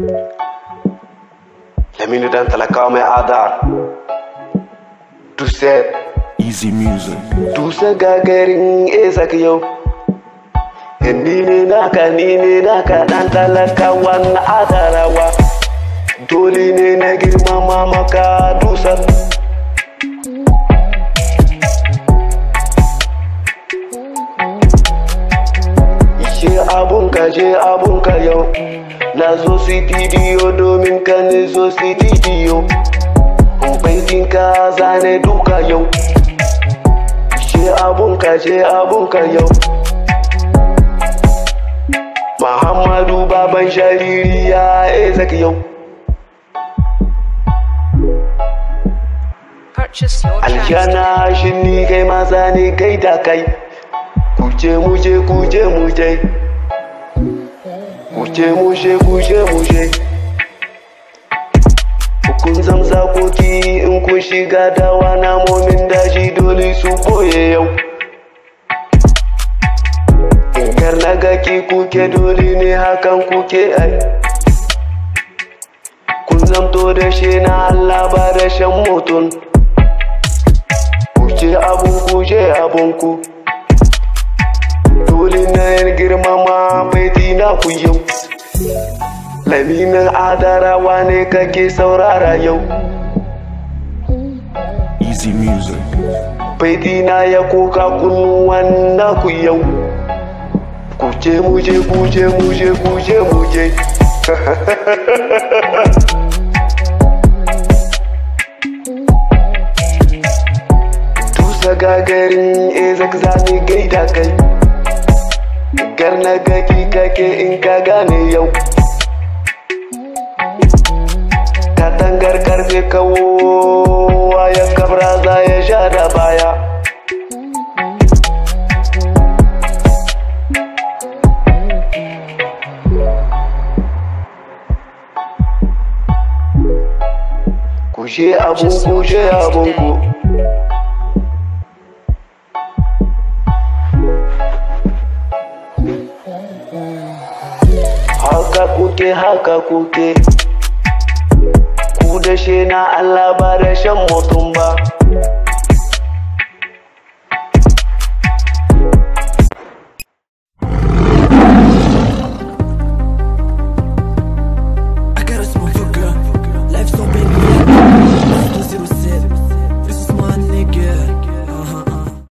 Lamini dan talakawa mai adar. Duse, Easy music. duse gagarin Isaac yau. Ni ne naka, ni ne naka dan talakawa na adarawa. Dole ne na girmama maka dusar. Je abunka, je abunka yau. Na zo studio domin ka ne zo studio. Baitin ka zane duka yau. Je abunka, je abunka yau. Muhammadu baban jariri ya Isaac yau. Purchase your tracks today. Aljana shi ni kai maza ne kai da kai. Kuje muje kuje muje. Kuje muje kuje muje. Kun zamsa koki in kun shiga dawa namomin daji dole su boye yau. In kar na gaki kuke dole ne hakan kuke ai. Kun zamto da shi na Allah ba da shan mutum. Kuce abunku je abunku Dole na yin girmama baiti na ku yau Laminin adarawa ne kake saurara yau Easy music. Baiti na ya koka kunnuwan na ku yau Kuce muje kuje muje kuje muje Tusa gagarin Isaac zane gaida kai Garna gaki kake in ka gane yau Katangar karfe kawo ya kabra za ya sha da baya Kushe abun kushe abunku haka kuke haka kuke ku da she na Allah ba da shan mutum ba